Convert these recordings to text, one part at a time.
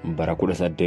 bara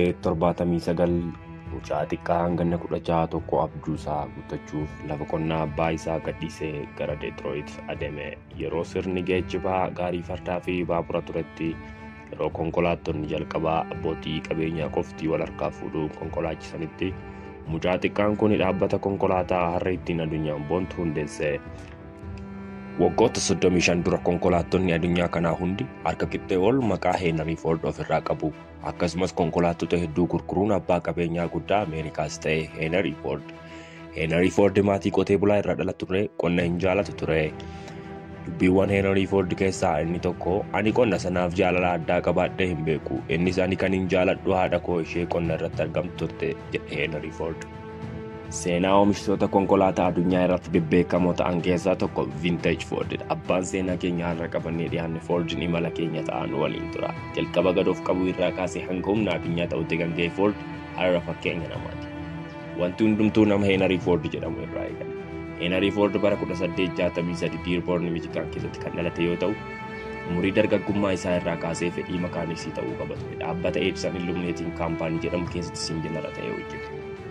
1879 mucaa xiqqaa hanganna 16 abjuusaa guuttachuuf lafa qonnaa abbaa isaa gadhiisee gara deetirooyit adeeme yeroo sirni geejjibaa gaarii fardaa fi baabura turetti yeroo konkolaattonni jalqabaa abbootii qabeenyaa qoftii wal harkaa fuudhuun konkolaachisanitti mucaa xiqqaan kun dhaabbata konkolaataa har'a ittiin addunyaan boontu hundeesse. waggoota 35 dura konkolaattonni addunyaa kanaa hundi harka qixxee ol maqaa heenarii foord ofirraa qabu akkasumas konkolaattota hedduu gurguruun abbaa qabeenyaa guddaa ameerikaas ta'e heenarii foord heenarii foord maatii qotee bulaa irraa dhala ture qonna hin jaalatu ture dubbiiwwan heenarii foord keessaa inni tokko ani qonna sanaaf jaalala addaa qabaadhee hin beeku innis ani kan hin jaaladhu haadha koo ishee qonna irratti argamtu turte jedhe heenarii foord seenaa oomishtoota konkolaataa addunyaa irratti bebbeekamoo ta'an keessaa tokko vinteej foordidha abbaan seenaa keenya har'a qabannee dhiyaanne foordin imala keenya ta'an waliin tura jalqaba gadoof qabu irraa kaasee hanga humna addunyaa ta'utti kan ga'e foord har'a fakkeenya namaati wanti hundumtuu nama heenarii foord jedhamu irraa eegale heenarii foord bara 1863 diirboorni michigaan keessatti kan dhalate yoo ta'u umurii dargaggummaa isaa irraa kaasee fedhii makaaniksii ta'uu qaba ture dhaabbata eebsan illumineetiin kaampaanii jedhamu keessatti siinjinara ta'ee hojjete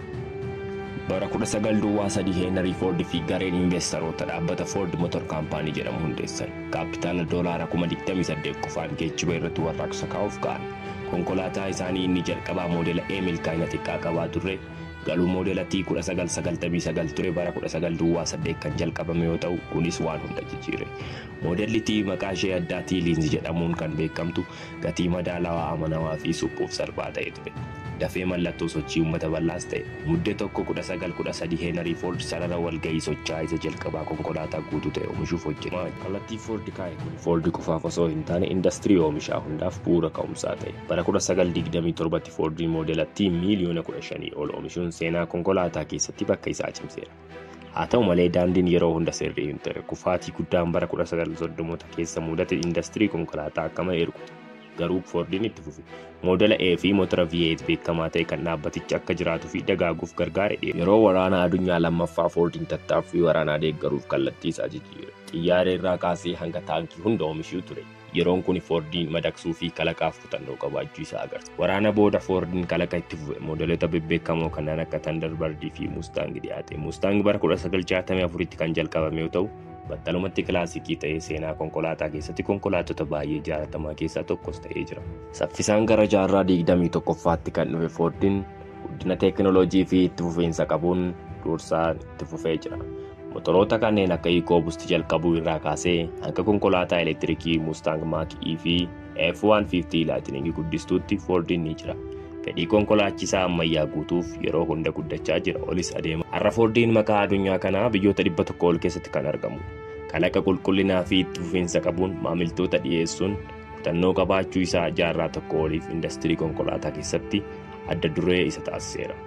bara 19 duwwaa sadii heenarii foord fi gareen investaroota dhaabbata foord motor kaampaanii jedhamu hundeessan kaapitaala doolaara 28 qofaan geejjiba irratti warraaqsa kaa'uuf ka'an konkolaataa isaanii inni jalqabaa moodela e milkaa'ina xiqqaa qabaa turre galuu moodela t 1999 ture bara 19 duwwaa 8 kan jalqabame yoo ta'u kunis waan hunda jijjiire moodelli t maqaa ishee addaa t liinzi jedhamuun kan beekamtu gatii madaalawaa amanawaa fi suphuuf salphaa ta'e ture dafee mallattoo sochii uummata bal'aas ta'e muddee tokko 1913 heenarii foord sarara walga'ii sochaa isa jalqabaa konkolaataa guutuu ta'e oomishuuf hojjete kallattii foord kaa'e kun foord qofaaf osoo hin taane indastirii oomishaa hundaaf bu'uura ka'umsaa ta'e bara 1927 foordiin moodela t miiliyoona 15 ol oomishuun seenaa konkolaataa keessatti bakka isaa cimseera. haa ta'u malee daandiin yeroo hunda sirrii hin ture kufaatii guddaan bara 1930 keessa mudate indastirii konkolaataa akka malee ergute garuu foordiin itti fufe moodela e fi motora v8 beekamaa ta'e kan dhaabbatichi akka jiraatuu fi dagaaguuf gargaare yeroo waraana addunyaa lammaffaa foordiin tattaaffii waraanaa deeggaruuf kallattii isaa jijjiire xiyyaara irraa kaasee hanga taankii hunda oomishuu ture yeroon kun foordiin madaqsuu fi kalaqaaf kutannoo qabaachuu isaa agarsiisa waraana booda foordiin kalaqa itti fufe moodelota bebbeekamoo kanneen akka tandarbardii fi mustaangi dhiyaate mustaangi bara 1964tti kan jalqabame yoo ta'u battalumatti kilaasikii ta'ee seenaa konkolaataa keessatti konkolaattota baay'ee jaalatamaa keessaa tokkos ta'ee jira saffisaan gara jaarraa 21ffaatti kan dhufe foordiin guddina teekinooloojii fi itti fufiinsa qabuun dursaa itti fufee jira motoroota kanneen akka iikoobusti jalqabuu irraa kaasee hanga konkolaataa elektiriikii mustaang maak e fi f-150 laatiningii guddistuutti foordiin ni jira fedhii konkolaachisaa ammayyaa guutuuf yeroo hunda guddachaa jira olis adeema har'a foordiin maqaa addunyaa kanaa biyyoota dhibba tokko ol keessatti kan argamu kalaqa qulqullinaa fi itti fufiinsa qabuun maamiltoota dhiyeessuun kutannoo qabaachuu isaa jaarraa tokko oliif indastirii konkolaataa keessatti adda duree isa taasiseera.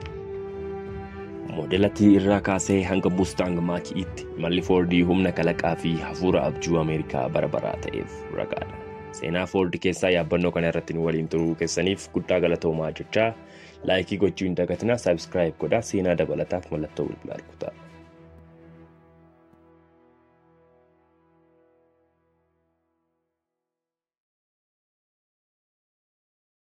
moodelatii irraa kaasee hanga mustaang maaki'itti malli foordii humna kalaqaa fi hafuura abjuu ameerikaa bara baraa ta'eef ragaadha. seenaa foordi keessaa yaabbannoo kana irratti nu waliin turuu keessaniif guddaa galatoomaa jechaa laayikii gochuu hin dagatinaa saabskraayib godhaa seenaa dabalataaf mallattoo bilbilaa rukutaa.